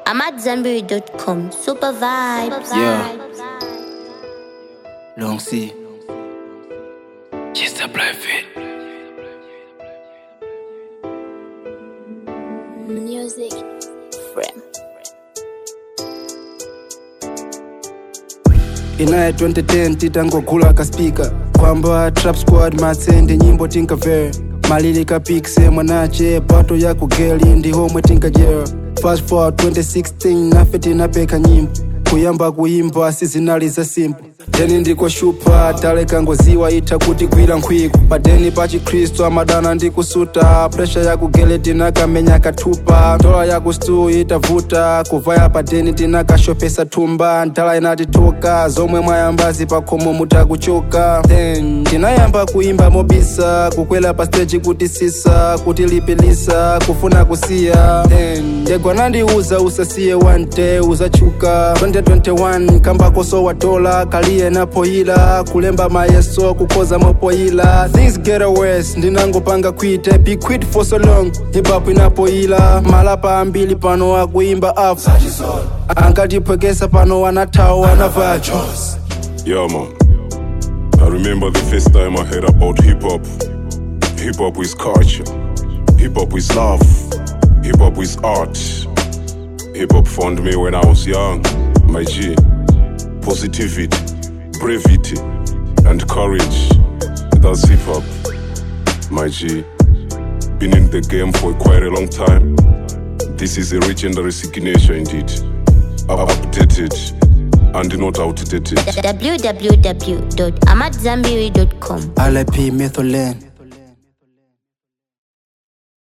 I'm at Zenberry.com. Super vibes. Yeah. Long C. Just a private. Music. Frame. inaye 2010 titangogula kaspika kwamba trap squad matsende nyimbo tinkavera malili kapikse mwanache bato ya kugeli ndi homwe tinkajera fast forward 2016 nafe tinapeka nyimbo kuyamba kuimba sizinali za simple teni ndikoshupa talekangoziwa itha kuti gwira nkhwiku padeni pa chikhristu amadana ndi kusuta presha ya kugele tinakamenya kathupa ndola ya kustu itavuta kuvaya padeni tinakashopesa thumba ndala inatitoka zomwe mwayambazi pakhomo mutakuchoka then tinayamba kuimba mobisa kukwela pa stage kuti sisa kuti lipilisa kufuna kusiya then ndegwa nandiuza usasiye one day uzachuka 2021 kambakoso wa dola kaliye napoyila kulemba mayeso kukoza mopoyila things get worse ndinangopanga kwite be quit for so long hip-hop inapoyila malapa ambili pano akuimba afu ankatiphwekesa pano wanathawa wanavacho Yeah, man. I remember the first time I heard about hip hop. Hip hop is culture. Hip hop is love. Hip hop is art. Hip hop found me when I was young. My G. Positivity, brevity, and courage. That's hip hop. My G. Been in the game for quite a long time. This is a legendary signature indeed. Updated and not outdated. www.amatzambiri.com. rip metholen